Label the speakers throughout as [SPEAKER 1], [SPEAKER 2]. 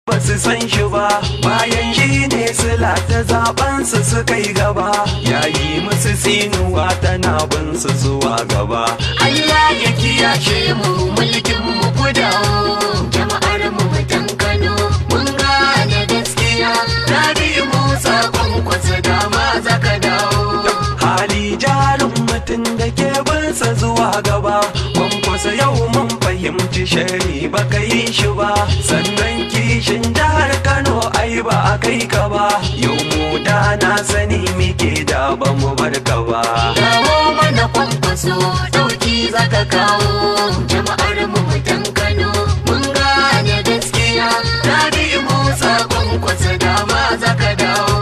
[SPEAKER 1] ba su san shi ba bayan shi ne sila ta zaben su suka yi gaba yayi musu sinuwa tana bin su zuwa gaba
[SPEAKER 2] Allah ya kiyashe mu mulkin mu gudawo jama'ar mu mutan Kano mun gane gaskiya Rabi Musa kwankwasa dama zaka dawo
[SPEAKER 1] hali jarin mutum da ke binsa zuwa gaba kwankwasa yau mun fahimci shari ba ka yi shi ba sannan kishin jihar kano ai ba a kai ka ba yau mu da na sani muke da ba mu bar ka ba
[SPEAKER 2] Kawo mana kwankwaso dauki zaka kawo jama'ar mu mutan Kano mun gane gaskiya Rabi Musa kwankwasa dama zaka dawo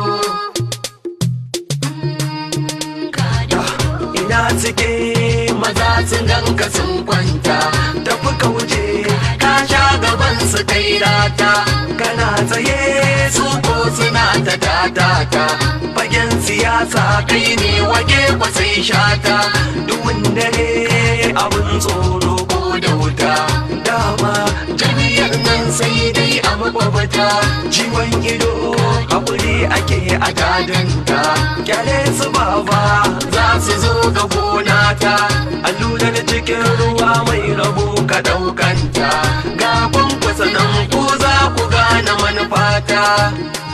[SPEAKER 2] Ka dawo.
[SPEAKER 1] ina suke
[SPEAKER 2] maza sun ganka sun kwanta
[SPEAKER 1] tafi ka wuce
[SPEAKER 2] ka sha gaban su kai rata
[SPEAKER 1] kana tsaye
[SPEAKER 2] su ko suna ta tatata
[SPEAKER 1] fagen siyasa
[SPEAKER 2] kai ne waje kwasai shata
[SPEAKER 1] duhun dare abin tsoro
[SPEAKER 2] ko da wuta
[SPEAKER 1] dama
[SPEAKER 2] jami'ar nan sai dai a makwabata
[SPEAKER 1] ciwon ido haƙuri ake a dadinta kyale su baba
[SPEAKER 2] za su zo ga gona ta
[SPEAKER 1] allurar cikin ruwa mai rabu ka ɗaukanta
[SPEAKER 2] ga kwankwasa nan ko za ku gane manufata